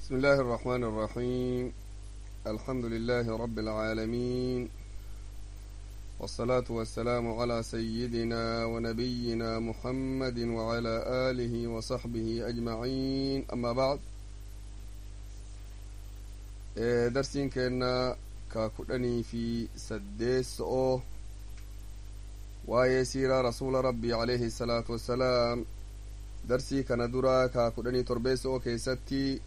بسم الله الرحمن الرحيم الحمد لله رب العالمين والصلاة والسلام على سيدنا ونبينا محمد وعلى آله وصحبه أجمعين أما بعد درسين كنا كاكدني في سديس أو ويسير رسول ربي عليه الصلاة والسلام darsii kana dura kaa kudhanii torbeessoo keessatti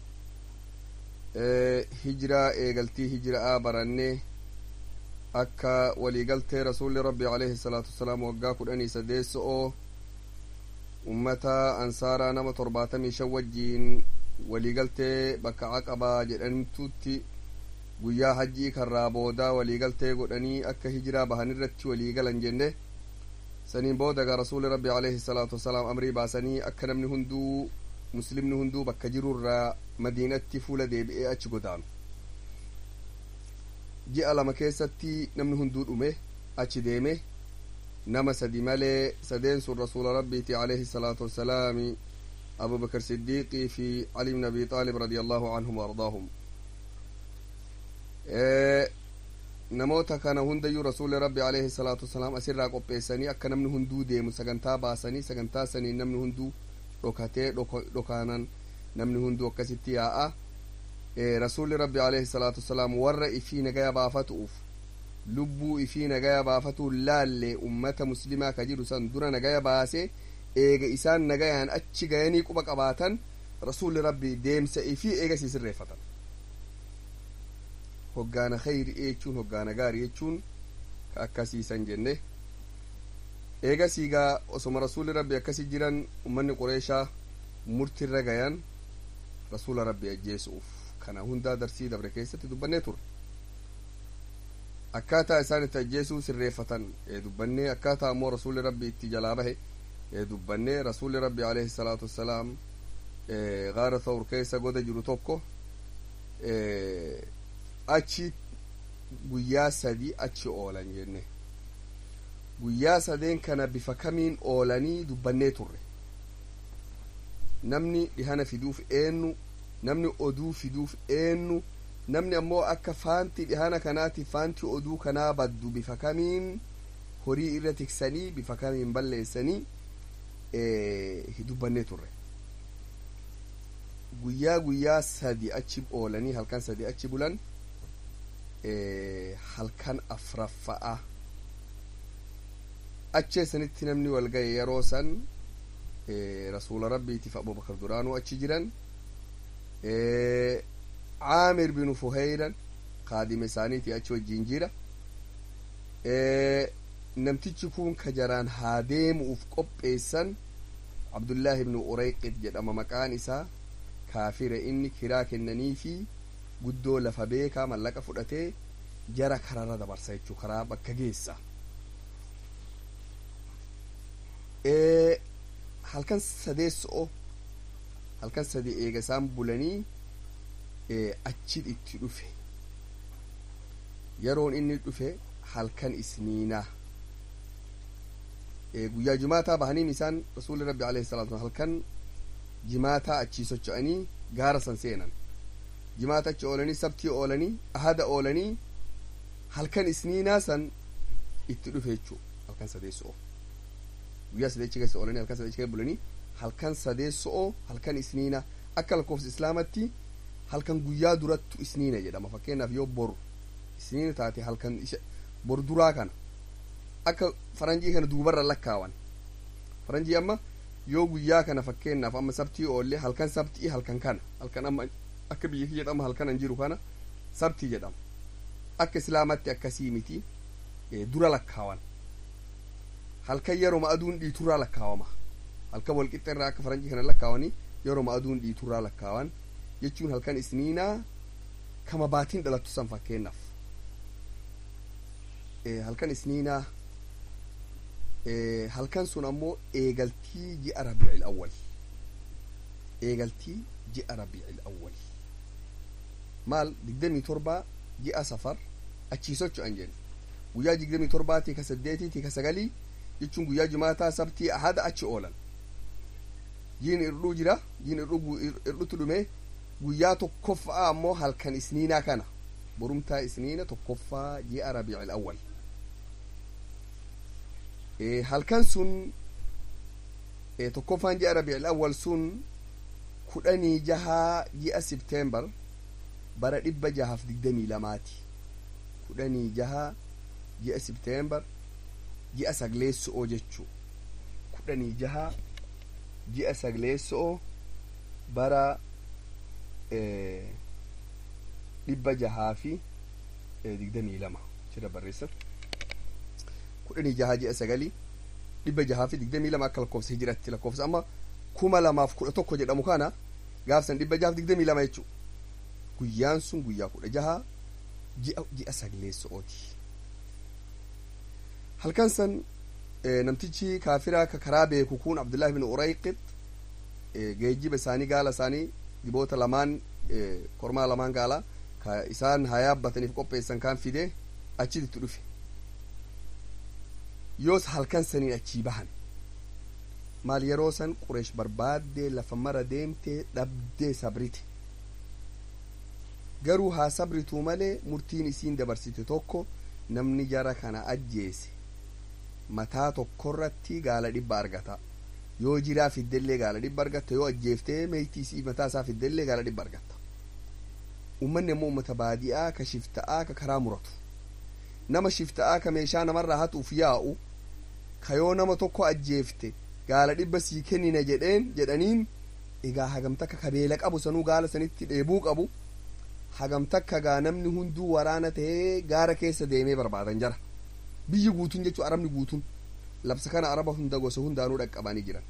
hijiraa eegaltii hijiraa baranne akka waliigaltee rasuulli rabbi alayhi salaatu wasalaam waggaa kudhanii sadeessoo ummata ansaaraa nama torbaatamii shan wajjiin waliigaltee bakka aqabaa jedhamtutti guyyaa hajjii karraa boodaa waliigaltee godhanii akka hijiraa bahanirratti waliigalan jenne saniin boodaga rasuuli rabbi alayhi salaatu wasalaam amrii baasanii akka namni hunduu muslimni hunduu bakka jirurraa madiinatti fuula deebi'ee achi godaanu ji'a lama keessatti namni hunduu dhume achi deeme nama sadi malee sadeen sun rasuula rabbiiti alayhi salaatu wasalaami abubakar siddiiqii fi cali bn abi xaalib radia allahu canhum waardaahum namoota kana hundayyuu rasuuli rabbi alayhi salaatu wasalaam asirraa qopheessanii akka namni hunduu deemu sagantaa baasanii sagantaa saniin namni hunduu dhokatee dhokaanan namni hunduu akkasitti yaa'a rasuuli rabbi alayhi salaatu wasalaam warra ifii nagaya baafatuuf lubbuu ifii nagaya baafatuun laalle ummata muslimaa ka jiru san dura nagaya baase eega isaan nagayaan achi gayanii quba qabaatan rasuuli rabbi deemsa ifii eega sii sirreeffatan hoggaana khayri jechuun hoggaana gaarii jechuun ka akkasiisan jenne eega siigaa osoma rasuulli rabbi akkasi jiran ummanni qureeshaa murtirra gayan rasuula rabbi ajjeesuuf kana hundaa darsii dabre keessatti dubbannee turre akkaataa isaan itti ajjeesuu sirreeffatan dubbannee akkaataa ammoo rasuulli rabbi itti jalaa bahe dubbannee rasuulli rabbi alayhi salaatu wassalaam gaara thawr keessa goda jiru tokko achi guyyaa sadi achi oolan jenne guyyaa sadeen kana bifa kamiin oolanii dubbannee turre namni dhihana fiduuf eenyu namni oduu fiduuf eenyu namni ammoo akka faanti dhihana kanaati faanti oduu kanaa baddu bifa kamiin horii irra tiksanii bifa kamiin balleessanii dubbannee turre guyyaa guyyaa sadi achi oolanii halkan sadi achi bulan halkan afraffa'a acheessanitti namni wal gaye yeroo san rasuula rabbiitiif abubakar duraanuu achi jiran caamir binu fuheyran kaadima isaaniiti achi wajjiin jira namtichi kun ka jaraan haa deemu'uuf qopheessan abdullaahi ibnu ureyqit jedhama maqaan isaa kaafire inni kiraa kennanii fi guddoo lafa beekaa mallaqa fudhatee jara kararra dabarsa jechuu karaa bakka geessa halkan sadeessoo halkan sadii eega isaan bulanii achi itti dhufe yeroon inni dhufe halkan isniinaa guyyaa jimaataa bahaniin isaan rasuulli rabbi alayhi salatu halkan jimaataa achii socho'anii gaara san seenan jimaata achi oolanii sabtii oolanii ahada oolanii halkan isniinaa san itti dhufe jechuu halkan sadeessoo guyyaa sadeechi keessa oolanii halkan sadeechi keessa bulanii halkan sadeessoo halkan isniinaa akka lakkoofsa islaamatti halkan guyyaa durattu isniina jedhama fakkeenyaaf yoo boru isniina taate halkan boru duraa kana akka faranjii kana duubarra lakkaawan faranjii amma yoo guyyaa kana fakkeenyaaf amma sabtii oolle halkan sabtii halkan kana halkan amma akka biyya kiyya jedhama halkanan jiru kana sabtii jedhama akka islaamatti akkasii miti dura lakkaawan halkan yeroma aduun dhiiturraa lakkaawama halkan walqixa irraa akka faranjii kana lakkaawanii yeroma aduun dhiiturraa lakkaawan jechuun halkan isniinaa kama baatiin dhalattu san fakkeenyaaf halkan isniinaa halkan sun ammoo eegaltii ji'a rabiicil awwal eegaltii ji'a rabiicil awwal maal digdamii torbaa ji'a safar achii socho'an jenna guyyaa digdamii torbaatii ka saddeetiitii ka sagalii jechuun guyyaa jumaataa sabtii ahada achi oolan jiin irdhuu jira jiin irdhutu dhume guyyaa tokkoffaa ammoo halkan isniinaa kana borumtaa isniina tokkoffaa ji'a rabiicil awwal halkan sun tokkoffaan ji'a rabiicil awwal sun kudhanii jahaa ji'a sibteembar bara dhibba jahaaf digdamii lamaati kudhanii jahaa ji'a sibteembar ji'a sagleesso'oo jechuu kudhanii jahaa ji'a sagleesso'oo bara dhibba jahaa fi digdamii lama jira barreessan kudhanii jahaa ji'a sagalii dhibba jahaa fi digdamii lama akka lakkoofsa hijiratti lakkoofsa amma kuma lamaaf kudha tokko jedhamu kana gaafsan dhibba jahaaf digdamii lama jechuu guyyaan sun guyyaa kudha jahaa ji'a ji'a sagleesso'ooti halkan san namtichi kaafiraa ka karaa beeku kun abdullahi bin urayqit geejjiba isaanii gaala isaanii diboota lamaan kormaa lamaan gaala ka isaan haa yaabbataniif qopheessan kaan fide achitti dhufe yoos halkan saniin achii bahan maal yeroo san qureesh barbaaddee lafa mara deemtee dhabdee sabrite garuu haa sabrituu malee murtiin isiin dabarsite tokko namni jara kana ajjeese mataa tokkorratti gaala dhibba argata yoo jiraa fiddellee gaala dhibba argatta yoo ajjeeftee meeytii isii mataa isaa fiddellee gaala dhibba argatta ummanni ammoo ummata baadi'aa ka shifta'aa ka karaa muratu nama shifta'aa ka meeshaa namarraa hatuuf yaa'u ka yoo nama tokko ajjeefte gaala dhibba sii kennina jedheen jedhaniin egaa hagamtakka ka beela qabu sanuu gaala sanitti dheebuu qabu hagamtakka gaa namni hunduu waraana ta'ee gaara keessa deemee barbaadan jara biyyi guutuun jechuu arabni guutuun labsa kana araba hunda gosa hundaanuu dhaqqabanii jiran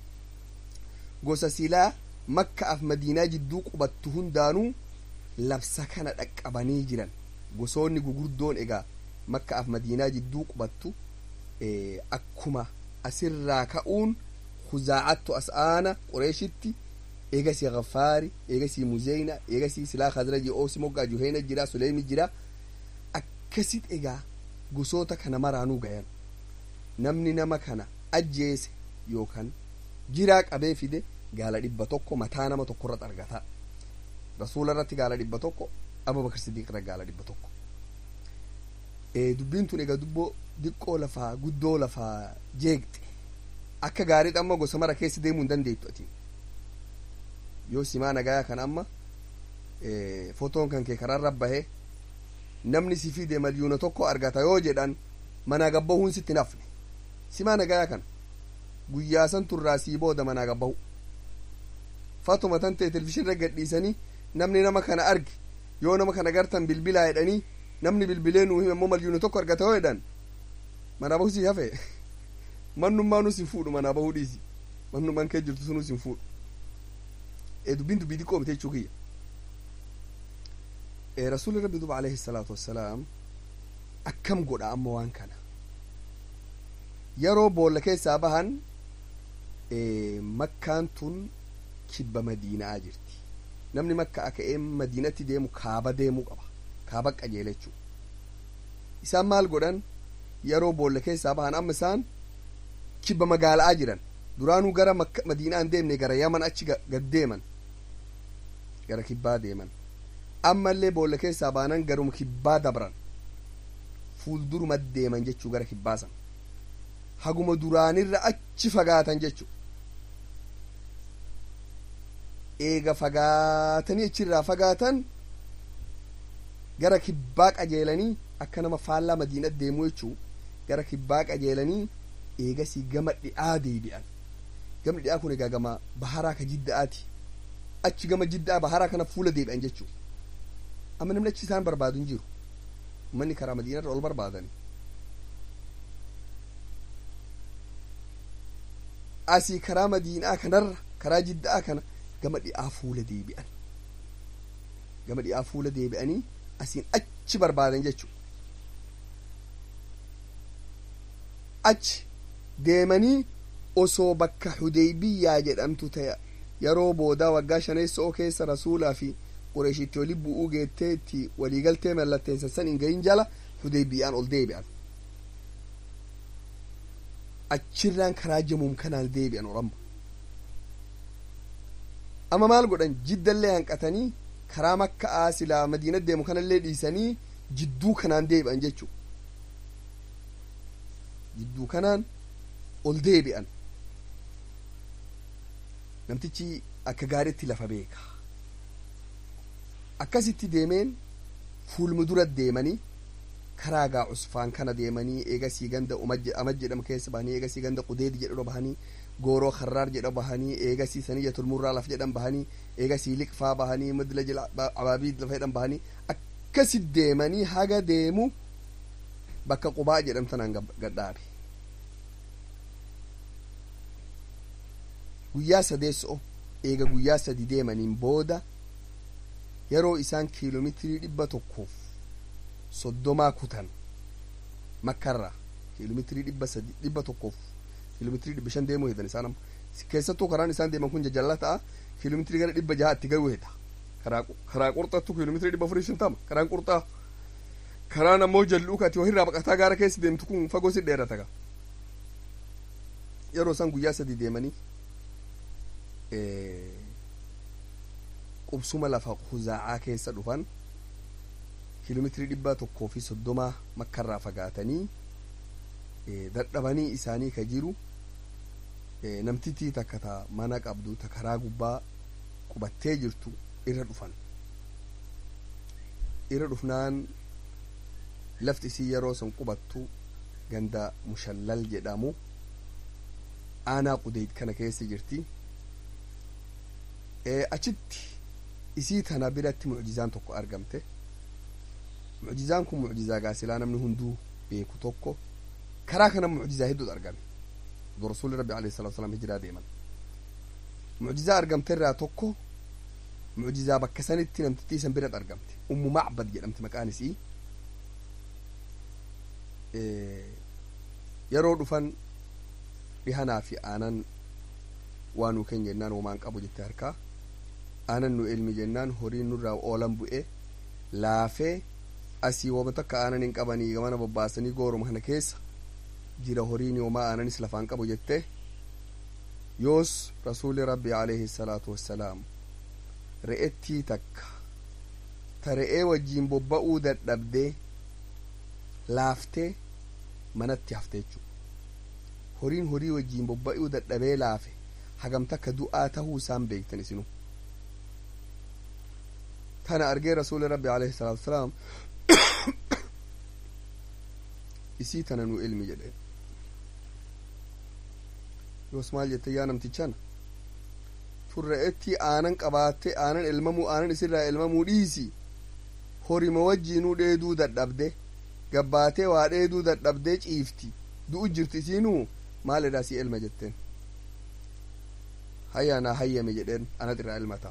gosa silaa makkaaf madiinaa jidduu qubattu hundaanuu labsa kana dhaqqabanii jiran gosoonni gugurdoon egaa makkaaf madiinaa jidduu qubattu akkuma asirraa ka'uun huzaacattu as'aana qoreeshitti eegasii ghafaari eegasii muzeyna eegasii silaa khazraji oosi moggaa juheena jira suleemi jira akkasit egaa gosoota kana maraanuu gayan namni nama kana ajjeese yookaan jiraa qabee fide gaala dhibba tokko mataa nama tokkorratti argata rasuula irratti gaala dhibba tokko abubakar sidiiq irratti gaala dhibba tokko dubbiin tun egaa dubboo diqqoo lafaa guddoo lafaa jeeqxe akka gaarii amma gosa mara keessa deemuu hin dandeettu ati yoo simaa nagayaa kan amma fotoon kan kee karaarra bahee namni si fide maliyuuna tokko argata yoo jedhan manaa gabbahuun sitti nafne simaa nagayaa kan guyyaa san turraa sii booda manaa gabbahu fatuma tan ta'e televizhiinirra gadhiisanii namni nama kana arge yoo nama kana gartan bilbilaa jedhanii namni bilbilee nuu hime immoo maliyuuna tokko argata yoo jedhan manaa bahuu sii hafe mannummaa nus hin fuudhu manaa bahuu dhiisi mannummaan kee jirtu sunus hin fuudhu dubbiin dubbii xiqqoo mite jechuu kiyya rasuulli rabbi duba alayhi salaatu wassalaam akkam godha amma waan kana yeroo boolla keessaa bahan makkaan tun kibba madiinaa jirti namni makka aka'ee madiinatti deemu kaaba deemuu qaba kaaba qajeela jechuu isaan maal godhan yeroo boolla keessaa bahan amma isaan kibba magaalaa jiran duraanuu gara madiinaa hin deemne gara yaman achi gad deeman gara kibbaa deeman ammallee boolla keessaa baanan garuma kibbaa dabran fuulduruma deeman jechuu gara kibbaa san haguma duraanirra achi fagaatan jechuu eega fagaatanii achirraa fagaatan gara kibbaa qajeelanii akka nama faallaa madiinat deemuu jechuu gara kibbaa qajeelanii eegasii gama dhi'aa deebi'an gamni dhi'aa kun egaa gama baharaa ka jidda'aati achi gama jiddaa baharaa kana fuula deebi'an jechuu amma namni achi isaan barbaadu hin jiru manni karaa madiinarra ol barbaadani asii karaa madiinaa kanarra karaa jiddaa kana gama dhi'aa fuula deebi'an gama dhi'aa fuula deebi'anii asiin achi barbaadan jechuu achi deemanii osoo bakka hudeybiyyaa jedhamtu ta'e yeroo boodaa waggaa shaneessoo keessa rasuulaa fi qureeshitti wali bu'uu geettee itti waliigaltee mallatteessan san hin gahin jala hudeybiyyaan ol deebi'an achirraan karaa jamuum kanaan deebi'an oramma amma maal godhan jiddallee hanqatanii karaa makka'aa silaa madiina deemu kanallee dhiisanii jidduu kanaan deebi'an jechuu jidduu kanaan ol deebi'an namtichi akka gaariitti lafa beeka akkasitti deemeen fuulmu dura deemanii karaa gaa cusfaan kana deemanii eegasii ganda amaj jedhamu keessa bahanii eegasii ganda qudeedi jedhu bahanii gooroo karraar jedha bahanii eegasii saniyya tulmurraa laf jedhan bahanii eegasii liqfaa bahanii madla jila abaabii lafa jedhan bahanii akkasi deemanii haga deemu bakka qubaa jedhamtanaan gadhaabe guyyaa sadeessoo eega guyyaa sadi deemaniin booda yeroo isaan kiiloomeetirii dhibba tokkoof soddomaa kutan makkarraa kiiloomeetirii dhibba sadi dhibba tokkoof kiiloomeetirii dhibba shan deemuu hedan isaan amma keessattuu karaan isaan deeman kun jajalla ta'a kiiloomeetirii gara dhibba jahaatti garuu heda karaa karaa qurxattu kiiloomeetirii dhibba afurii shantama karaan qurxaa karaan ammoo jalluu kati wahirraa baqataa gaara keessa deemtu kun fagoo si dheerata gaa yeroo isaan guyyaa sadi deemanii qubsuma lafa huzaa'aa keessa dhufan kiiloomeetirii dhibba tokkoo fi soddomaa makkarraa fagaatanii dadhabanii isaanii ka jiru namtittii takka ta mana qabdu ta karaa gubbaa qubattee jirtu irra dhufan irra dhufnaan lafti isii yeroo san qubattu ganda mushallal jedhamu aanaa qudeyd kana keessa jirti achitti isii tana biratti mucjizaan tokko argamte mucjizaan kun mucjizaa gaasilaa namni hunduu beeku tokko karaa kana mucjizaa hedduutu argame do rasuuli rabbi alayhi salatu wasalam hijiraa deeman mucjizaa argamte irraa tokko mucjizaa bakka sanitti namtittii isan biratti argamte ummu macbad jedhamte maqaan isii yeroo dhufan dhihanaa fi aanan waa nuu keenya jennaan womaan qabu jette harkaa aanan nu ilmi jennaan horiin nurraa oolan bu'e laafee asii wama takka aanan hin qabanii gamana bobbaasanii gooruma kana keessa jira horiin homaa aananis lafaan qabu jette yoos rasuuli rabbi alayhi salaatu wassalaam re'ettii takka ta re'ee wajjiin bobba'uu dadhabdee laaftee manatti hafte jechuu horiin horii wajjiin bobba'uu dadhabee laafe hagam takka du'aa tahuu isaan beektan isinu tana argee rasuuli rabbi alayhi salaatu wasalaam isii tana nu ilmi jedhe yoos maal jette yaa namtichana tun re'ettii aanan qabaatte aanan elmamuu aanan isirraa elmamuu dhiisi horima wajjiinuu dheeduu dadhabde gabbaatee waa dheeduu dadhabdee ciifti du'u jirti isiinuu maal edhaa si elma jetteen hayya naa hayyame jedheen anat irraa elmataa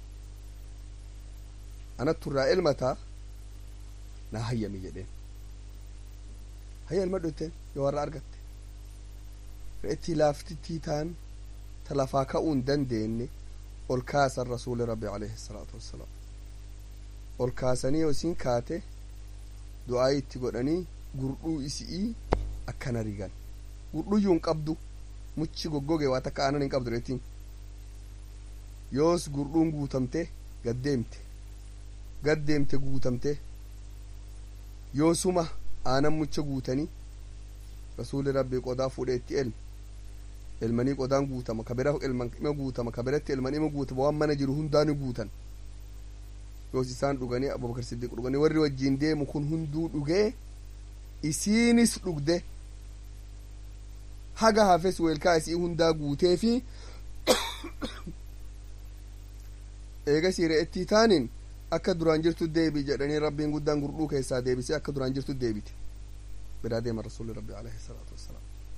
anattu irraa elmataa naa hayyame jedheen hayya elmadhu jetteen yoo warra argatte re'ettii laaftittii taan ta lafaa ka'uu hin dandeenye ol kaasan rasuuli rabbi alayhi salaatu wassalaam ol kaasanii yoo isin kaate du'aa itti godhanii gurduu isi'ii akkana rigan gurdhuyyuu hin qabdu muchi goggoge waa takka aanan hin qabdu re'ettiin yoos gurdhuun guutamte gaddeemte gaddeemte guutamte yoosuma aanan mucha guutanii rasuuli rabbii qodaa fuudhee itti elme elmanii qodaan guutama ka bira elman ima guutama ka biratti elman ima guutama waan mana jiru hundaa ni guutan yoos isaan dhuganii abubakar siddiq dhuganii warri wajjiin deemu kun hunduu dhugee isiinis dhugde haga hafes weelkaa isii hundaa guutee fi eegasii re'ettii taaniin akka duraan jirtu deebi jedhanii rabbiin guddaan gurduu keessaa deebisee akka duraan jirtu deebite biraa deema rasuuli rabbi alayhi salaatu wassalaam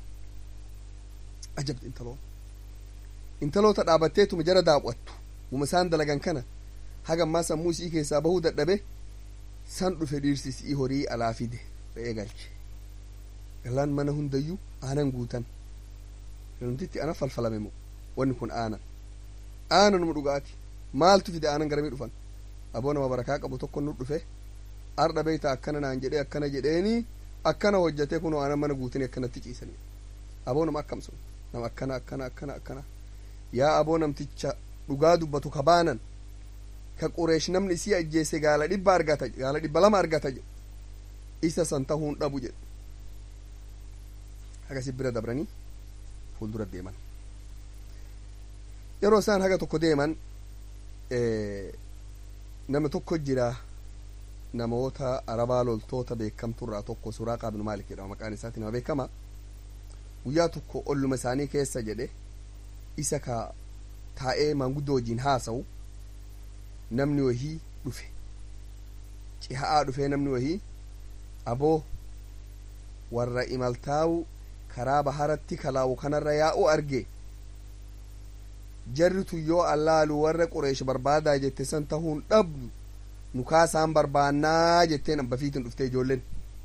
ajabdi intaloo intaloota dhaabatteetuma jara daawwattu guma isaan dalagan kana haga ammaa sammuu isii keessaa bahuu dadhabe san dhufe dhiirsi isii horii alaa fide re'ee galche galaan mana hundayyuu aanan guutan namtitti ana falfalame moo wanni kun aanan aananuma dhugaati maaltu fide aanan garamii dhufan aboo nama barakaa qabu tokko nu dhufe ardha beeyta akkana naan jedhee akkana jedheeni akkana hojjatee kunoo aanan mana guutanii akkanatti ciisanii aboo nama akkam sun nama akkana akkana akkana akkana yaa aboo namticha dhugaa dubbatu ka baanan ka qureesh namni isii ajjeese gaala dhibba argata gaala dhibba lama argata jedhe isa san tahuun dhabu jedhe hagasi bira dabranii fuuldura deeman yeroo isaan haga tokko deeman nama tokko jira namoota arabaa loltoota beekamturraa tokko suraaqaa binu maalik jedhama maqaan isaati nama beekama guyyaa tokko olluma isaanii keessa jedhe isa ka taa'ee maanguddoo wajjiin haasa'u namni wahii dhufe ciha'aa dhufee namni wahii aboo warra imaltaa'u karaa baharatti kalaawu kanarra yaa'u arge jarritu yoo allaalu warra qureesh barbaadaa jette san tahuun dhabdu nu kaasaan barbaannaa jetteen abbafiitin dhufte ijoolleen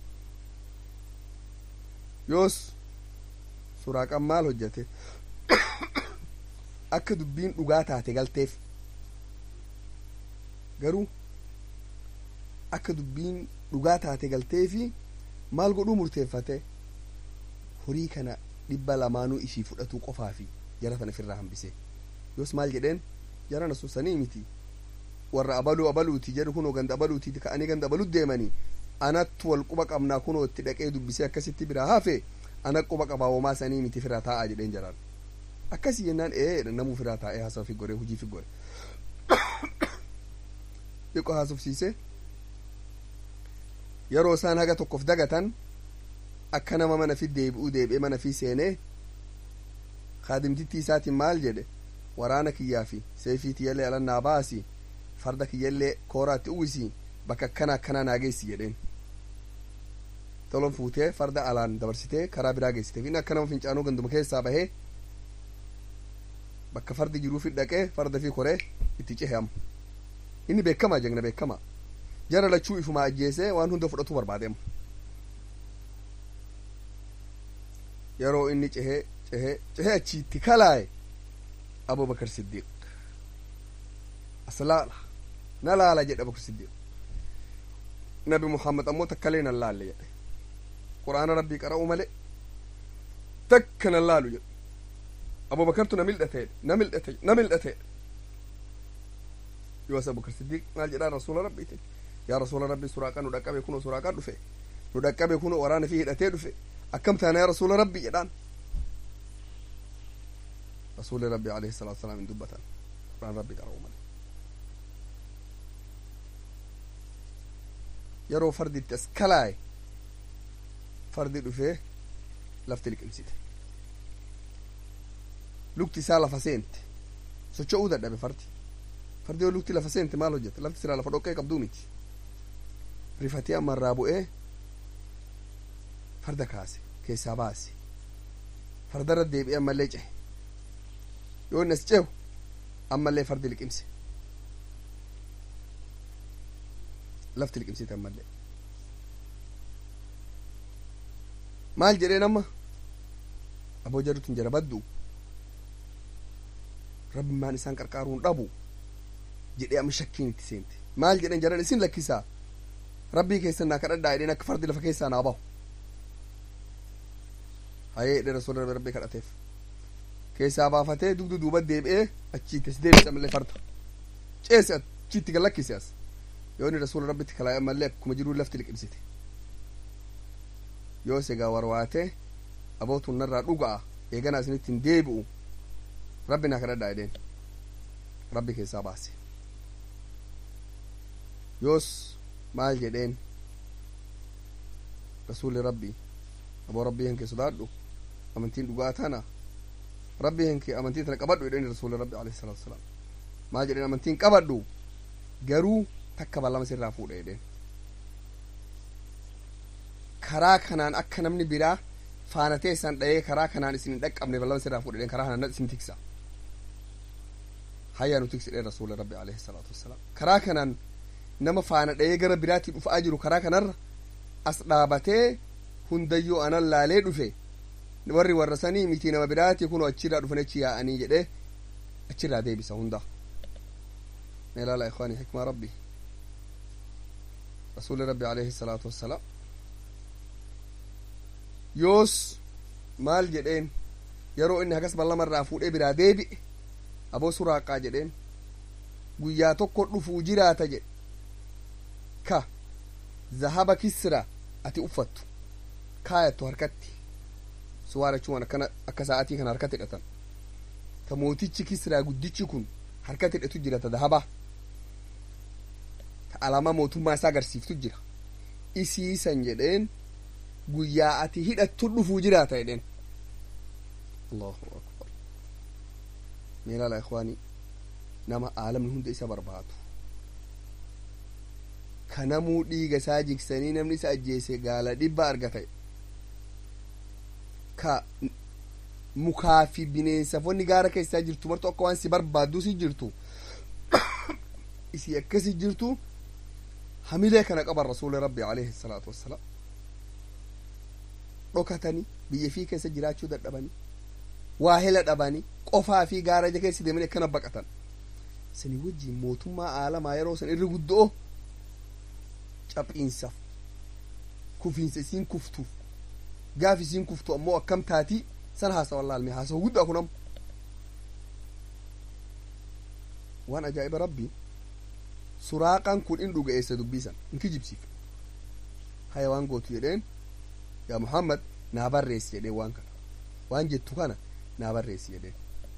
yoos suraaqan maal hojjete akka dubbiin dhugaa taate galteef garuu akka dubbiin dhugaa taate galteefi maal godhuu murteeffate horii kana dhibba lamaanuu ishii fudhatuu qofaafi jara tana ofirraa hambise yoos maal jedheen jarana sun sanii miti warra abaluu abaluuti jedhu kunoo ganda abaluuti ka'anii ganda abalut deemanii anattu wal quba qabnaa kunoo itti dhaqee dubbisee akkasitti biraa hafe ana quba qabaawomaa sanii miti firaa taa'aa jedheen jaraan akkasii jennaan ee namuu firaa taa'ee haasawa fi gore hujii fi gore xiqqoo haasofsiise yeroo isaan haga tokkof dagatan akka nama mana fi deebi'uu deebi'ee mana fi seenee kaadimtittii isaatiin maal jedhe waraana kiyyaa fi seefii tiyyallee alannaa baasi farda kiyyallee kooraatti uwwisi bakka akkana akkana naa geessi jedheen tolon fuutee farda alaan dabarsitee karaa biraa geessiteef inni akka nama fincaanuu ganduma keessaa bahee bakka fardi jiruufi dhaqee farda fi koree itti cehe amma inni beekamaa jegna beekamaa jara lachuu ifuma ajjeesee waan hunda fudhatu barbaade amma yeroo inni cehee cehee cehee achiitti kalaaye abubakar siddiiq as laala na laala jedhe abubakar siddiiq nabi muhammad ammoo takkalee nan laalle jedhe qur'aana rabbii qara'u male takka nan laalu jedhe abubakartu na mil'ateedhe na mil'ate na mil'ateedhe yoos abubakar siddiiq maal jedhaa rasuula rabbiitin yaa rasuula rabbii suraaqaa nu dhaqqabe kunoo suraaqaa dhufe nu dhaqqabe kunoo waraana fi hidhatee dhufe akkam taana yaa rasuula rabbii jedhaan rasuuli rabbi alayhi salaatu wasalaam hin dubbatan quraan rabbi qara'u male yeroo fardi itti as kalaaye fardi dhufee lafti liqimsite lukti isaa lafa seente socho'uu dadhabe fardi fardi yoo lukti lafa seente maal hojjete lafti siraa lafa dhoqqee qabduu miti rifatee ammarraa bu'ee farda kaase keessaa baase fardarra deebi'ee ammallee cehe yoo inni as cehu ammallee fardi liqimse lafti liqimsite ammallee maal jedheen amma aboo jarutun jara baddu rabbi maan isaan qarqaaruun dhabu jedhee amma shakkiin itti seente maal jedhen jaran isin lakkisaa rabbii keessan naa kadhadhaa jedheen akka fardi lafa keessaa naa bahu hayee jedhe rasuula rabbii kadhateef keessaa baafatee dugdu duuba deebi'ee achiitti as deebise ammallee farda ceese achiitti gallakkise as yoo inni rasuula rabbitti kalaa'e ammallee akkuma jiruu lafti liqimsite yoos egaa warwaatee abootun narraa dhuga'a eeganaa isinitti hin deebi'u rabbi naa kadhadhaa jedheen rabbi keessaa baase yoos maal jedheen rasuulli rabbii aboo rabbii hankee sodaadhu amantiin dhugaa tana rabbii hankee amantii tana qabadhu jedheen rasuulli rabbi alayhi salaatu wasalaam maal jedheen amantiin qabadhu garuu takka ballama sirraa fuudha jedheen karaa kanaan akka namni biraa faanatee isaan dha'ee karaa kanaan isin hin dhaqqabne ballama sirraa fuudha jedheen karaa kanaan isin tiksa hayyaa nu tiksi dheen rasuula rabbi alayhi salaatu wassalaam karaa kanaan nama faana dha'ee gara biraatti dhufaa jiru karaa kanarra as dhaabatee hundayyoo anan laalee dhufe warri warra sanii miti nama biraati kunoo achirraa dhufan achi yaa'anii jedhee achirraa deebisa hunda meelaala ikwaanii hikmaa rabbi rasuuli rabbi alayhi salaatu wassalaam yoos maal jedheen yeroo inni hagas ballamarraa fuudhee biraa deebi'e aboo suraaqaa jedheen guyyaa tokko dhufuu jiraata jedhe ka zahaba kisra ati uffattu kaayattu harkatti suwaara jechuun akkana akka sa'aatii kana harkatti hidhatan ta mootichi kisraa guddichi kun harkatti hidhatu jira ta zahabaa ta alamaa mootummaa isaa agarsiiftu jira isiisan jedheen guyyaa ati hidhattu dhufuu jiraata jedheen allahu akbar meelaala ikhwaanii nama aalamni hunda isa barbaadu ka namuu dhiiga isaa jigsanii namni isa ajjeese gaala dhibba argata ka mukaa fi bineensafonni gaara keessaa jirtu martu akka waan si barbaaddu si jirtu isii akkasi jirtu hamilee kana qaban rasuuli rabbi alayhi salaatu wassalaam dhokatanii biyya fii keessa jiraachuu dadhabanii waa hela dhabanii qofaa fi gaara keessa deemanii akkana baqatan sanii wajjiin mootummaa aalamaa yeroo san irri guddoo caphiinsaaf kufiinsa isiin kuftuuf gaaf isiin kuftu ammoo akkam taatii san haasawan laalme haasawa guddaa kun ammo waan ajaa'iba rabbii suraaqaan kun in dhuga'eessa dubbiisan in kijibsiif haya waan gootu jedheen yaa muhammad naa barreessi jedheen waan kana waan jettu kana naa barreessi jedheen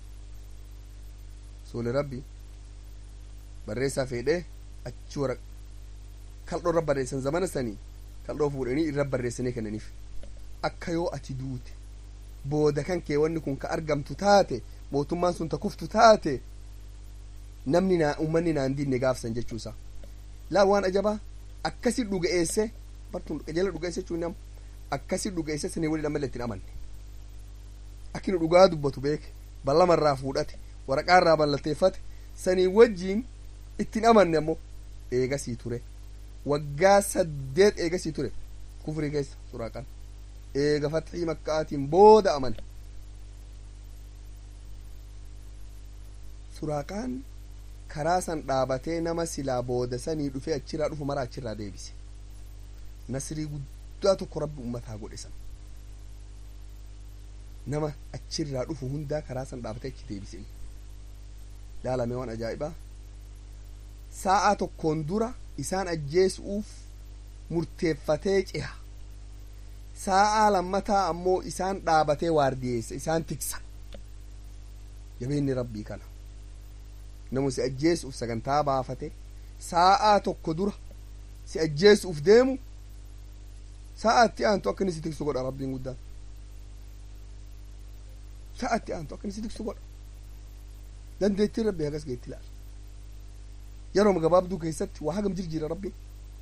soole rabbi barreessaa fedhee achi wara kaldhoo irra barreessan zamana sanii kaldhoo fuudhanii irra barreessanii kennaniif akka yoo ati duute booda kan kee wanni kun ka argamtu taate mootummaan sun ta kuftu taate namni naa ummanni naan dinne gaafsan jechuusa laa waan ajabaa akkasi dhuga'eesse bartuun jala dhuga'eesse jechuun nam akkasi dhuga'eesse sanii waliin ammallee ittiin amanne akkini dhugaa dubbatu beeke ballamarraa fuudhate waraqaarraa ballatteeffate sanii wajjiin ittiin amanne ammoo eegasii ture waggaa saddeet eegasii ture kufrii keessa suraaqaan eega fatxii makkaatiin booda amane suraaqaan karaa san dhaabatee nama silaa booda sanii dhufee achirraa dhufu mara achirraa deebise nasrii guddaa tokko rabbi ummataa godhe san nama achirraa dhufu hundaa karaa san dhaabatee achi deebise laalame waan ajaa'ibaa sa'a tokkoon dura isaan ajjeesuuf murteeffatee ceha sa'a lammataa ammoo isaan dhaabatee waardiyeessa isaan tiksa jabeenni rabbii kana namu si ajjeesuuf sagantaa baafate sa'a tokko dura si ajjeesuuf deemu sa'atti aantu akka inni si tiksu godha rabbiin guddaan sa'atti aantu akka inni si tiksu godha dandeettiin rabbii hagas geetti laala yeroo gabaabduu keessatti waa hagam jirjiira rabbiin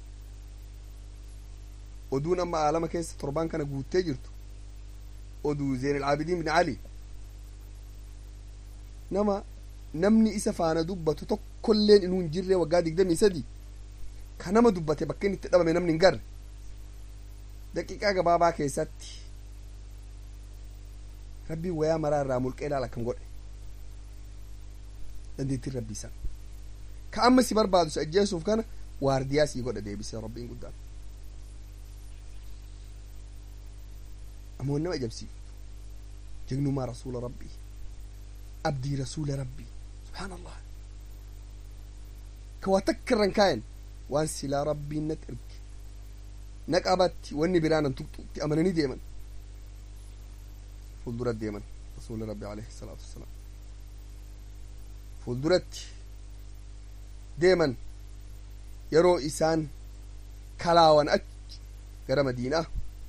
oduun amma aalama keessa torbaan kana guuttee jirtu oduu zeen alcaabidiin bin ali nama namni isa faana dubbatu tokkolleen inuu hin jirre waggaa digdamii sadi ka nama dubbate bakka inni itti dhabame namni hin garre daqiiqaa gabaabaa keessatti rabbiin wayaa maraa irraa mulqee ilaala akkam godhe dandeettiin rabbii san ka amma si barbaadu si ajjeesuuf kana waardiyaa sii godha deebisee rabbiin guddaan ammoo nama ajabsiiftu jegnummaa rasuula rabbii abdii rasuula rabbii subhaan allah ka waa takka irran kaayan waan silaa rabbiin natti erge na qabatti wanni biraa nan tuqxutti amananii deeman fuuldura deeman rasuula rabbi alayhi salaatu wassalaam fuulduratti deeman yeroo isaan kalaawan achi gara madiinaa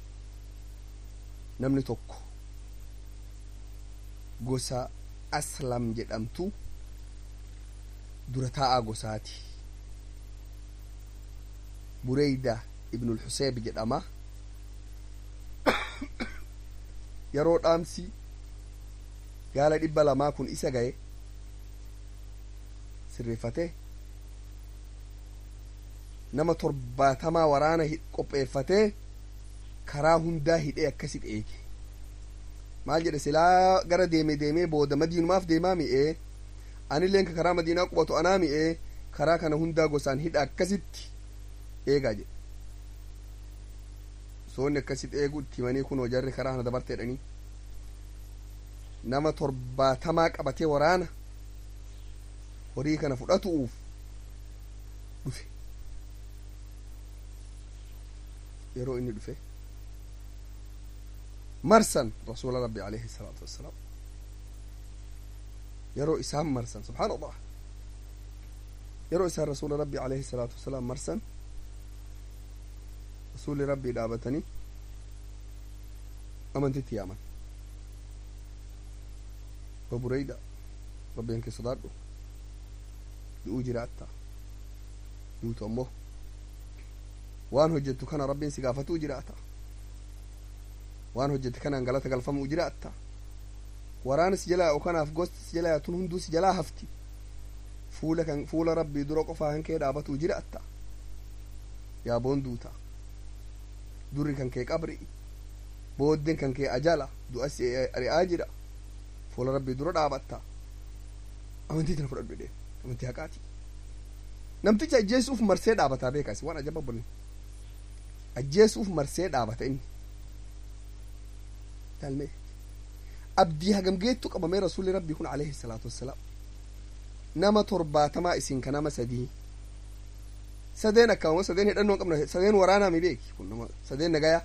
namni tokko gosa aslam jedhamtu dura taa'aa gosaati bureyda ibnul xuseeb jedhama yeroo dhaamsi gaala dhibba lamaa kun isa gaye sirreeffate nama torbaatamaa waraana qopheeffatee karaa hundaa hidhee akkasit eege maal jedhe silaa gara deeme deemee booda madiinumaaf deemaa mi'ee anilleen ka karaa madiinaa qubatu anaa mi'ee karaa kana hundaa gosaan hidha akkasitti eegaa jedhe soonni akkasit eegu itti himanii kunoo jarri karaa kana dabarte jedhanii nama torbaatamaa qabatee waraana horii kana fudhatuuf dhufe yeroo inni dhufe marsan rasuula rabbi alayhi salaatu wassalaam yeroo isaan marsan subxaana allah yeroo isaan rasuula rabbi alayhi salaatu wassalaam marsan rasuulli rabbii dhaabatanii amantitti yaaman ba bureyda rabbiin kee sodaadhu du'uu jiraatta duutu ammoo waan hojjettu kana rabbiin si gaafatuu jiraata waan hojjette kanaan galata galfamuu jiraatta waraana si jalaa kanaaf gosti si jalaa tun hunduu si jalaa hafti fuula kan fuula rabbii dura qofaa kan kee dhaabatuu jiraatta yaa boonduuta durri kan kee qabri booddeen kan kee ajala du'a si ari'aa jira fuula rabbii dura dhaabatta amantii tana fudhadhu jedheen amantii haqaati namticha ajjeesuuf marsee dhaabataa beekaas waan ajaba bolin ajjeesuuf marsee dhaabata inni taalmee abdii hagam geettu qabamee rasuulli rabbii kun alayhi salaatu wassalaam nama torbaatamaa isin ka nama sadii sadeen akkama sadeen hidhannoo qabna sadeen waraanaa mi beeki kun nama sadeen nagayaa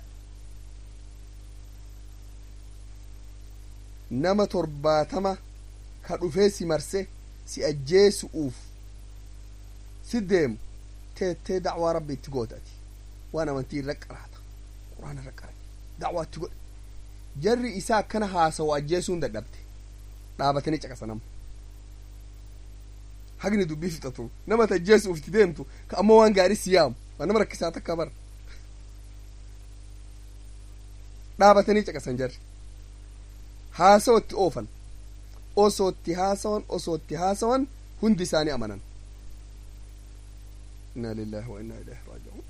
nama torbaatama ka dhufee si marse si ajjeesu'uuf si deemu teettee dacwaa rabbi itti gootati waan amantii irra qaraata quraana irra qara dacwaa itti godhe jarri isaa akkana haasawu ajjeesuun dadhabte dhaabatanii caqasanam hagni dubbii fixatu nama ta ajjeesuuf itti deemtu ka ammoo waan gaarii si yaamu waan nama rakkisaa takka bara dhaabatanii caqasan jarri haasawa itti oofan osoo itti haasawan osoo itti haasawan hundi isaanii amanan inna lillahi wa inna ilaihi raaji'uun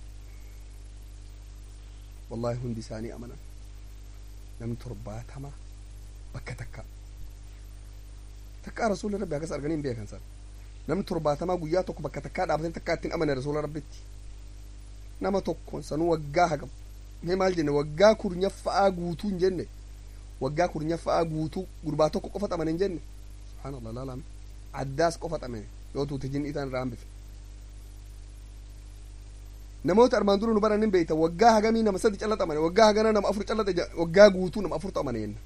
wallahi hundi isaanii amanan namni torbaatama bakka takka takkaa rasuula rabbi akkas arganii hin beekan san namni torbaatamaa guyyaa tokko bakka takkaa dhaabatanii takkaa ittiin amane rasuula rabbitti nama tokkoon sanuu waggaa hagam mee maal jenne waggaa kurnyaffaa'aa guutuu hin jenne waggaa kurnyaffaa'aa guutuu gurbaa tokko qofa xamane hin jenne subhaanallah laalame addaas qofa xamane yoo tuute jinni itaan irraa hambifne namoota armaan dura nu baran hin beeyta waggaa hagamii nama sadi calla xamane waggaa hagana nama afur calla waggaa guutuu nama afur xamane jenna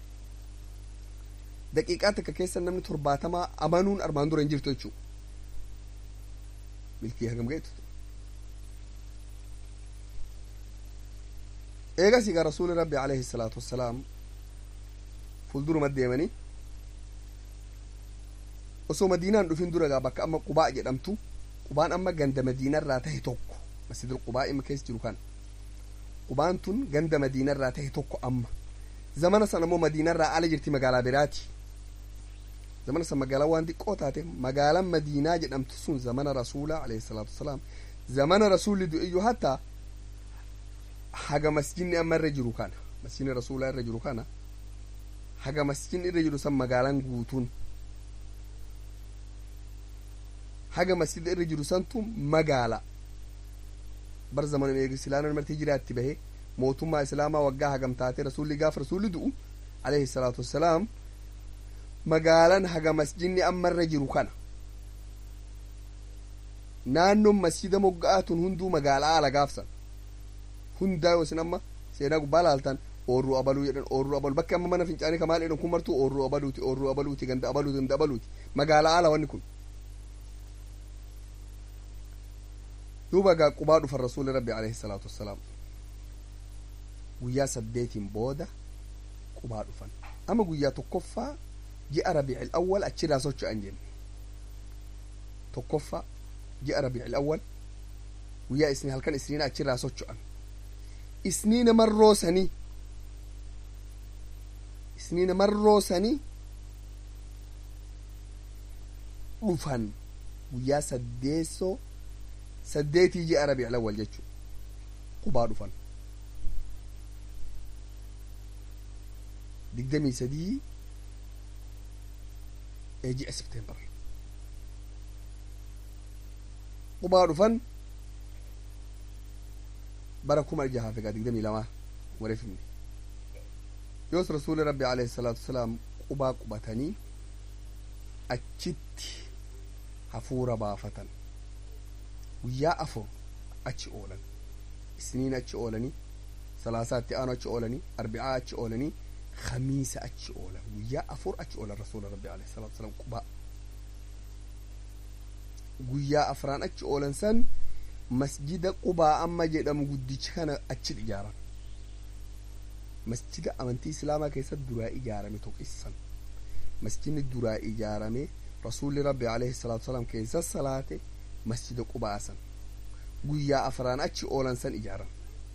daqiiqaa takka keessa namni torbaatamaa amanuun armaan dura hin jirtu jechuu milkii hagam ga'etu eegas egaa rasuuli rabbi alayhi salaatu wassalaam fuulduruma deemanii osoo madiinaan dhufin dura gaa bakka amma qubaa jedhamtu qubaan amma ganda madiinarraa tahe tokko masjidul qubaa ima keessa jiru kana qubaan tun ganda madiinarraa tahe tokko amma zamana san ammoo madiinarraa ala jirti magaalaa biraati zamana san magaalaa waan xiqqoo taate magaalaan madiinaa jedhamtu sun zamana rasuulaa alayhi salaatu wassalaam zamana rasuulli du'iyyuu hatta haga masjidni amma irra jiru kana masjidni rasuulaa irra jiru kana haga masjidni irra jiru san magaalaan guutuun haga masjida irra jiru santu magaala bar zamana islaamaa martii jiraatti bahe mootummaa islaamaa waggaa hagam taate rasuulli gaafa rasuulli du'u alayhi salaatu wassalaam magaalaan haga masjidni amma irra jiru kana naannoon masjida mogga'aatun hunduu magaalaa ala gaafsan hundaa yoo isin amma seenaa gubbaa laaltan oorruu abaluu jedhan oorruu abaluu bakki amma mana fincaanii kamaal jedhan kun martuu oorruu abaluuti oorruu abaluuti ganda abaluuti ganda abaluuti magaalaa ala wanni kun duuba gaa qubaa dhufan rasuuli rabbi alayhi salaatu wassalaam guyyaa saddeetiin booda qubaa dhufan ama guyyaa tokkoffaa ji'a rabiicil awwal achirraa socho'an jenne tokkoffaa ji'a rabiicil awwal guyyaa isni halkan isniina achirraa socho'an isniina marroosanii isniina marroosanii dhufan guyyaa saddeessoo saddeetii ji'a rabiicil awwal jechuu qubaa dhufan digdamii sadii ee ji'a septeembar qubaa dhufan bara kuma jahaaf egaa digdamii lamaa wareefimne yoos rasuuli rabbi alayhi salaatu wasalaam qubaa qubatanii achitti hafuura baafatan guyyaa afur achi oolan isniin achi oolanii salaasaatti aanu achi oolanii arbicaa achi oolanii khamiisa achi oolan guyyaa afur achi oolan rasuula rabbi alayhi salaatu wasalaam qubaa guyyaa afraan achi oolan san masjida qubaa amma jedhamu guddicha kana achi ijaaran masjida amantii islaamaa keessatti duraa ijaarame tokkissan masjidni duraa ijaarame rasuulli rabbi alayhi salaatu wasalaam keessa salaate masjida qubaa san guyyaa afraan achi oolan san ijaaran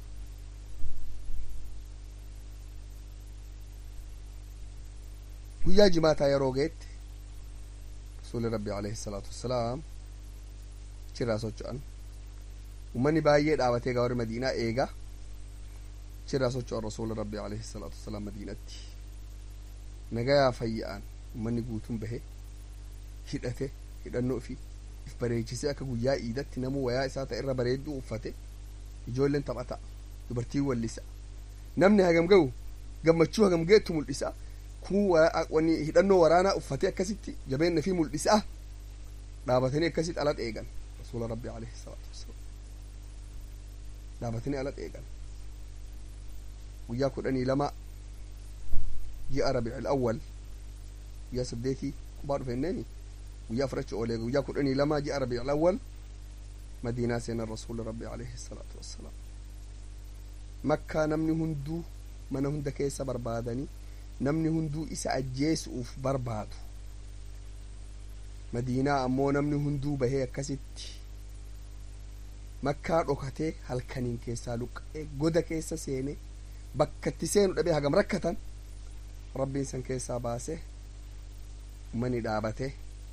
guyyaa jimaataa yeroo geetti rasuulli rabbi alayhi salaatu wassalaam achirraa socho'an ummanni baay'ee dhaabatee gaa warri madiinaa eega achirraa socho'an rasuula rabbi alayhi salaatu wassalaam madiinatti nagayaa fayya'an ummanni guutuun bahe hidhate hidhannoo fi if bareechisee akka guyyaa iidatti namuu wayaa isaa ta'e irra bareedduu uffate ijoolleen taphata dubartiin wallisa namni hagam ga'u gammachuu hagam ga'ettu mul'isa kun wani hidhannoo waraanaa uffate akkasitti jabeenna fi mul'isa dhaabatanii akkasitti ala eegan rasuula rabbi alayhi salaatu wassalaam dhaabatanii ala eegan guyyaa kudhanii lama ji'a rabiicil awwal guyyaa saddeetii qubaa dhufenneeni guyyaa afurachi oolee guyyaa kudhanii lama ji'a rabiicil awwal madiinaa seenan rasuula rabbi alayhi salaatu wassalaam makkaa namni hunduu mana hunda keessa barbaadanii namni hunduu isa ajjeesuuf barbaadu madiinaa ammoo namni hunduu bahee akkasitti makkaa dhokatee halkaniin keessaa luqqa'ee goda keessa seenee bakkatti seenu dhabee hagam rakkatan rabbiin san keessaa baase ummanni dhaabate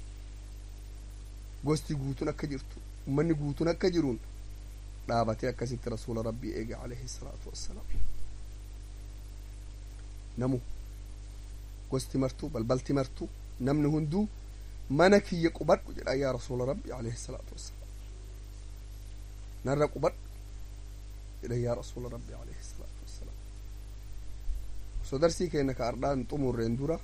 gosti guutuun akka jirtu ummanni guutuun akka jiruun dhaabatee akkasitti rasuula rabbii eege alayhi salaatu wassalaam namu gosti martuu balbalti martuu namni hunduu mana kiyya qubadhu jedha yaa rasuula rabbi alayhi salaatu wassalaam narra qubadhu jedha yaa rasuula rabbi alayhi salaatu wassalaam osoo darsii keenya ka ardhaan xumurreen dura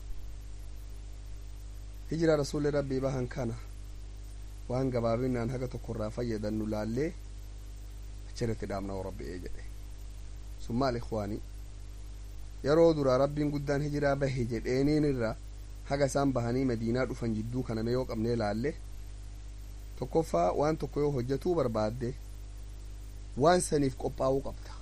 hijira rasuulli rabbii bahan kana waan gabaabinaan haga tokkorraa fayyadannu laallee achirratti dhaabna rabbi'ee jedhe sun maal ikwaanii yeroo dura rabbiin guddaan hijiraa bahe jedheeniin irra haga isaan bahanii madiinaa dhufan jidduu kaname yoo qabnee laalle tokkoffaa waan tokko yoo hojjetuu barbaadde waan saniif qophaa'uu qabda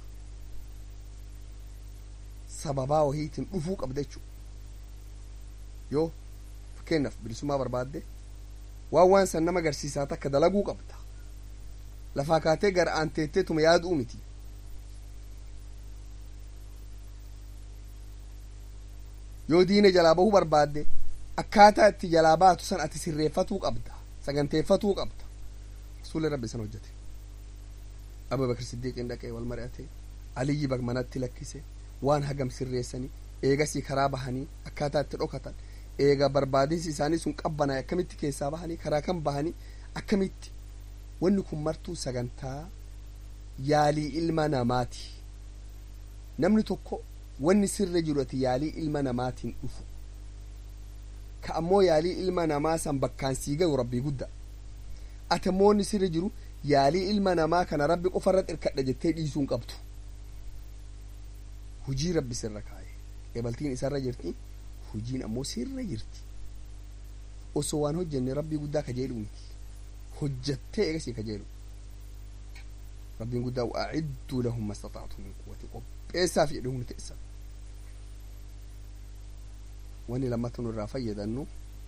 sababaa wahiitiin dhufuu qabda jechuu yoo fakkeenyaaf bilisummaa barbaadde waan waan san nama agarsiisaa takka dalaguu qabda lafaa kaatee gara aanteettee tuma yaaduu miti yoo diina jalaa bahuu barbaadde akkaataa itti jalaa baatu san ati sirreeffatuu qabda saganteeffatuu qabda rasuulli rabbi san hojjete abu bakr siddiiqiin dhaqee wal mari'ate aliyyi manatti lakkise waan hagam sirreessanii eegasii karaa bahanii akkaataa itti dhokatan eega barbaadinsi isaanii sun qabbanaa akkamitti keessaa bahanii karaa kan bahanii akkamitti wanni kun martuu sagantaa yaalii ilma namaati namni tokko wanni sirra jiru ati yaalii ilma namaatiin dhufu ka ammoo yaalii ilma namaa san bakkaan sii gayu rabbii gudda ati ammoo wanni sirra jiru yaalii ilma namaa kana rabbi qofarra xirkadha jettee dhiisuun qabdu hujii rabbi sirra kaa'e ebaltiin isarra jirti hujiin ammoo sirra jirti osoo waan hojjenne rabbii guddaa kajeelu miti hojjattee eegasii kajeelu rabbiin guddaa waacidduu lahum mastata'tu min quwwati qopheessaaf jedhe humni teessan wanni lammata nurraa fayyadannu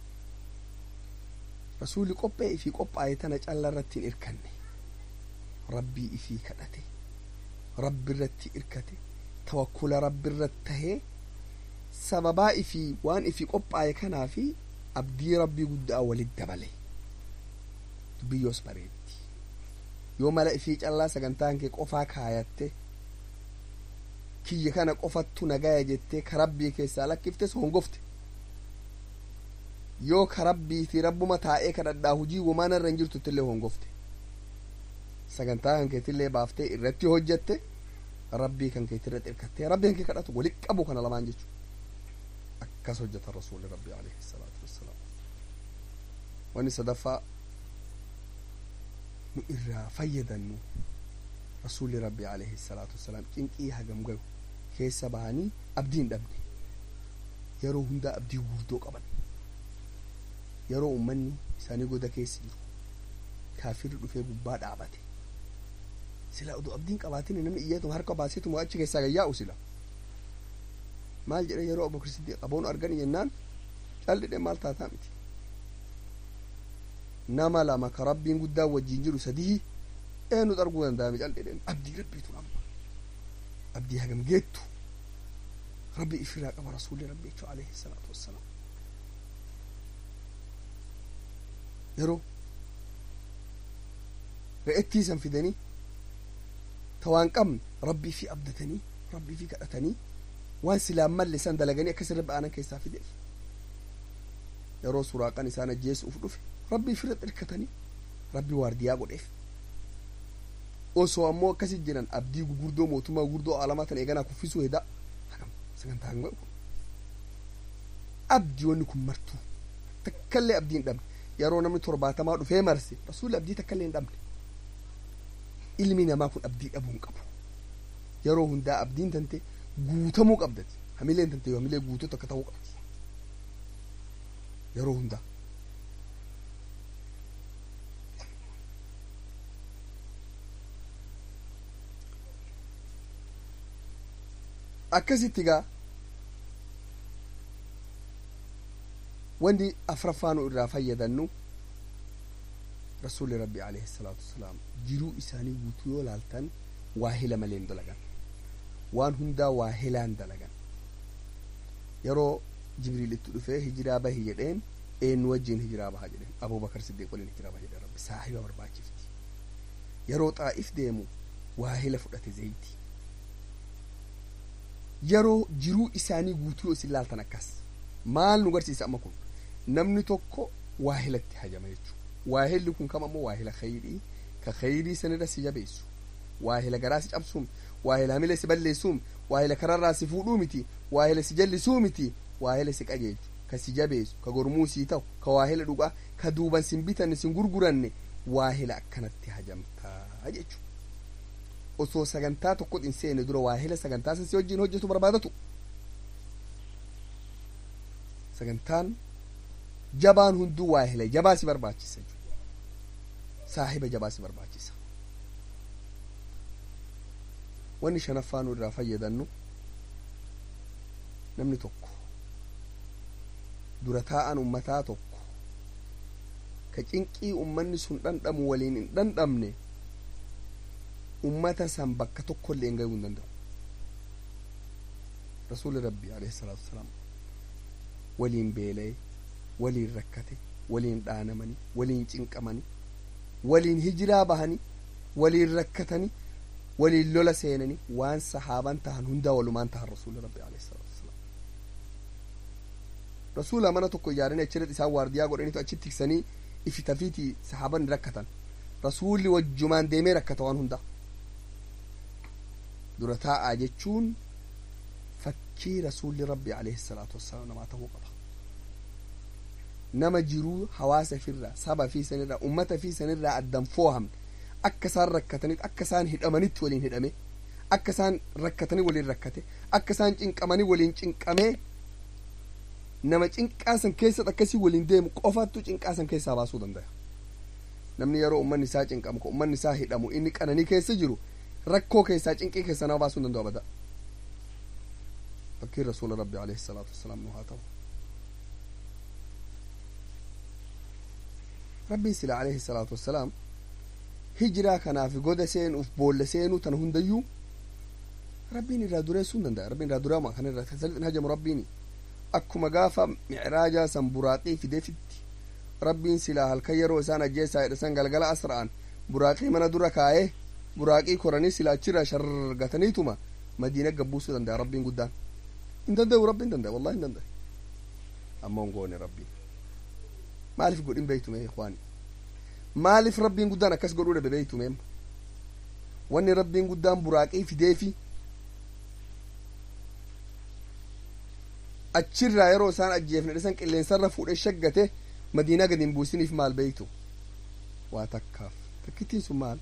rasuulli qophee ifii qophaa'e tana calla irratti hin irkanne rabbii ifii kadhate rabbi irratti irkate tawakkula rabbi irratti tahee sababaa ifii waan ifii qophaa'e kanaa fi abdii rabbii guddaa walit dabale biyyoos bareetti yoo mala ifii callaa sagantaan kee qofaa kaayatte kiyya kana qofattu nagaya jettee ka rabbii keessaa lakkiftes hongofte yoo ka rabbiiti rabbuma taa'ee kadhadhaa hujii womaana irra hin jirtuttillee hongofte sagantaa kan keetillee baaftee irratti hojjette rabbii kan keetirra xirkattee rabbii kan kee kadhatu walit qabu kana lamaan jechu akkas hojjeta rasuuli rabbii alayhi salaatu wassalaam wanni sadaffaa nu irraa fayyadannu rasuulli rabbi alayhi salaatu wassalaam cinqii hagam gayu keessa bahanii abdii hin dhabne yeroo hundaa abdii guddoo qaban yeroo ummanni isaanii goda keessa jiru kaafirri dhufee gubbaa dhaabate sila oduu abdiin qabaatin namni iyyaatuma harka baaseetuma achi keessaa gayyaa'u sila maal jedhe yeroo abubakar siddiiq qaboon argani jennaan callidhe maal taataa miti nama lama ka rabbiin guddaan wajjiin jiru sadii eenyutu arguu danda'ame callidhe abdii rabbiitu amma abdii hagam geettu rabbi ifirraa qaba rasuulli rabbi jechuu alayhi salaatu wassalaam yeroo re'ettii san fidanii ta waan qabne rabbii fi abdatanii rabbii fi kadhatanii waan silaan malle san dalaganii akkas irra ba'anan keessaa fideef yeroo suraaqan isaan ajjeesuuf dhufe rabbii firra xirkatanii rabbii waardiyaa godheef osoo ammoo akkasi jiran abdii gugurdoo mootummaa gugurdoo alamaa tan eeganaa kuffisuu hedaa hagam sagantaa hanga kun abdii wanni kun martuu takkallee abdii hin dhabne yeroo namni torbaatamaa dhufee marse rasuulli abdii takkallee hin dhabne ilmi namaa kun abdii dhabuu hin qabu yeroo hundaa abdiin tante guutamuu qabdati hamileen tante yoo hamilee guutuu takka ta'uu qabdi yeroo hundaa akkasitti gaa wanni afraffaanu irraa fayyadannu rasuulli rabbi alayhi salaatu wasalaam jiruu isaanii guutuu yoo laaltan waahila maleen dalagan waan hundaa waahilaan dalagan yeroo jibriil itti dhufee hijiraa bahi jedheen eenyu wajjiin hijiraa baha jedheen abubakar siddiiq waliin hijiraa baha jedheen rabbi saahiba barbaachifti yeroo xaa'if deemu waahila fudhate zayti yeroo jiruu isaanii guutuu yoo isin laaltan akkas maal nu garsiisa amma kun namni tokko waahilatti hajama jechuu waahilli kun kam ammoo waahila khayrii ka khayrii sanirra si jabeessu waahila garaa si cabsuum waahila hamilee si balleessuum waahila kararraa si fuudhuu miti waahila si jallisuu miti waahila si qajeelchu ka si jabeessu ka gormuu sii ta'u ka waahila dhugaa ka duuban sin bitanne sin gurguranne waahila akkanatti hajamtaa jechu osoo sagantaa tokkot hin seene dura waahila sagantaa san si wajjin hojjetu barbaadatu sagantaan jabaan hunduu waahila jabaa si barbaachisa saahiba jabaa si barbaachisa wanni shanaffaa nu irraa fayyadannu namni tokko dura taa'an ummataa tokko ka cinqii ummanni sun dhandhamu waliin hin dhandhamne ummata san bakka tokkollee hin gahuu hin danda'u rasuuli rabbi alayhi salaatu wasalaam waliin beela'e waliin rakkate waliin dhaanamanii waliin cinqamanii waliin hijiraa bahanii waliin rakkatanii waliin lola seenanii waan sahaaban tahan hundaa walumaan tahan rasuuli rabbi alayhi salaatu wasalaam rasuula mana tokko ijaaranii achirratti isaan waardiyaa godhaniitu achitti tiksanii ifitafiiti sahaaban rakkatan rasuulli wajjumaan deemee rakkata waan hundaa dura taa'aa jechuun fakkii rasuulli rabbi alayhi salaatu wassalaam namaa ta'uu qaba nama jiruu hawaasa firraa saba fi sanirraa ummata fi sanirraa addan foohamne akka isaan rakkataniif akka isaan hidhamanitti waliin hidhame akka isaan rakkatanii waliin rakkate akka isaan cinqamanii waliin cinqamee nama cinqaasan keessatti akkasii waliin deemu qofattu cinqaasan keessaa baasuu danda'a namni yeroo ummanni isaa cinqamu ka ummanni isaa hidhamu inni qananii keessa jiru rakkoo keessaa cinqii keessa nama baasuu danda'u abada fakkiin rasuula rabbi alayhi salaatu wassalaam nu haa ta'u rabbiin sila alayhi salaatu wassalaam hijiraa kanaaf goda seenuuf boolla seenuu tana hundayyuu rabbiin irraa dureessuu hin danda'a rabbiin irraa dureema kan irraa tasalixin hajamu rabbiini akkuma gaafa micraajaa san buraaqii fideefitti rabbiin silaa halkan yeroo isaan ajjeessaa jedhe san galgala asra'an buraaqii mana dura kaa'ee buraaqii koranii silaa achirraa shargataniituma madiina gabbuusuu danda'a rabbiin guddaan hin danda'u rabbiin danda'a wallahi hin danda'a ammoo hin goone rabbiin maaliif godhin beeytume ikwaani maaliif rabbiin guddaan akkas godhuu dhabe beeytume wanni rabbiin guddaan buraaqii fideefi achirraa yeroo isaan ajjeefne dhisan qilleensarra fuudhee shaggate madiinaa gadi hin buusiniif maal beeytu waa takkaaf takkittiin sun maal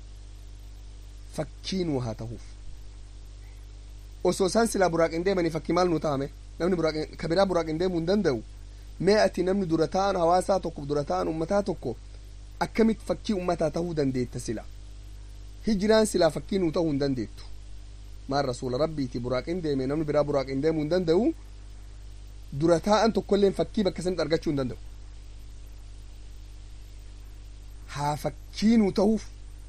fakkii nuu haa tahuuf osoo isaan silaa buraaqin deemanii fakkii maal nuu ta'ame namni buraaqin ka biraa buraaqin deemuu hin danda'u mee ati namni dura ta'an hawaasaa tokko dura ta'an ummataa tokko akkamitti fakkii ummataa tahuu dandeetta sila hijiraan silaa fakkii nuu ta'uu hin dandeettu maan rasuula rabbiiti buraaqin deeme namni biraa buraaqin deemuu hin danda'u dura taa'an tokkolleen fakkii bakka sanitti argachuu hin danda'u haa fakkii nuu ta'uuf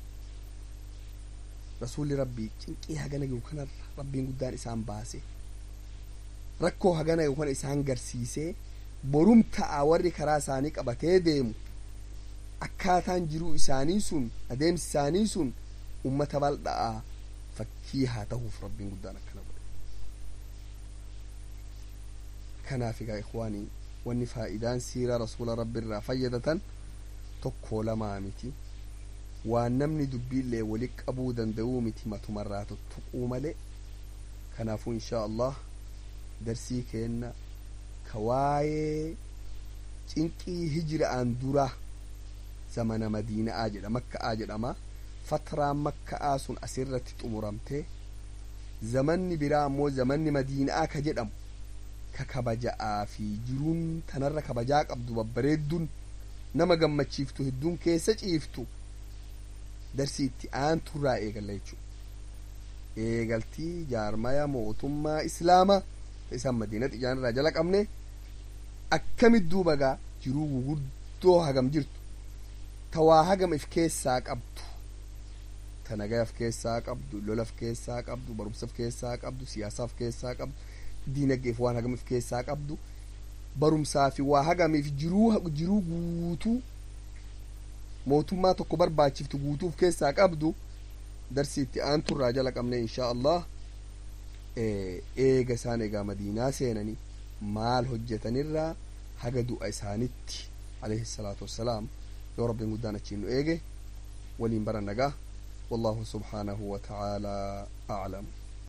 rasuulli rabbii cinqii hagana gahu kanarra rabbiin guddaan isaan baase rakkoo hagana gahu kana isaan garsiisee borum ta'a warri karaa isaanii qabatee deemu akkaataan jiruu isaanii sun adeemsi isaanii sun ummata bal'aa fakkii haa tahuuf rabbiin guddaan akkana godhe kanaaf egaa ikwaanii wanni faa'idaan siiraa rasuula rabbi irraa fayyadatan tokkoo lamaa miti waan namni dubbiillee wali qabuu danda'uu miti matumarraa tuttuquu malee kanaafuu inshaa allah darsii keenna ka waayee cinqii hijira'aan dura zamana madiina'aa jedha makka'aa jedhama fatraan makka'aa sun asirratti xumuramte zamanni biraa ammoo zamanni madiina'aa ka jedhamu ka kabaja'aa fi jiruun tanarra kabajaa qabdu babbareedduun nama gammachiiftu hedduun keessa ciiftu darsii itti aanturraa eegalla jechuu eegaltii jaarmaya mootummaa islaamaa isaan madiinatti ijaanirraa jala qabne akkamit duuba gaa jiruu guguddoo hagam jirtu tawaa hagam if keessaa qabdu ta nagayaf keessaa qabdu lolaf keessaa qabdu barumsaf keessaa qabdu siyaasaaf keessaa qabdu diinagdeef waan hagam if keessaa qabdu barumsaa fi waa hagamiif jiruu jiruu guutuu mootummaa tokko barbaachiftu guutuuf keessaa qabdu darsii itti aanturraa jala qabne inshaa allah eega isaan egaa madiinaa seenanii maal hojjetanirraa haga du'a isaanitti alayhi salaatu wassalaam yoo rabbiin guddaan achiin nu eege waliin bara nagaa والله سبحانه وتعالى أعلم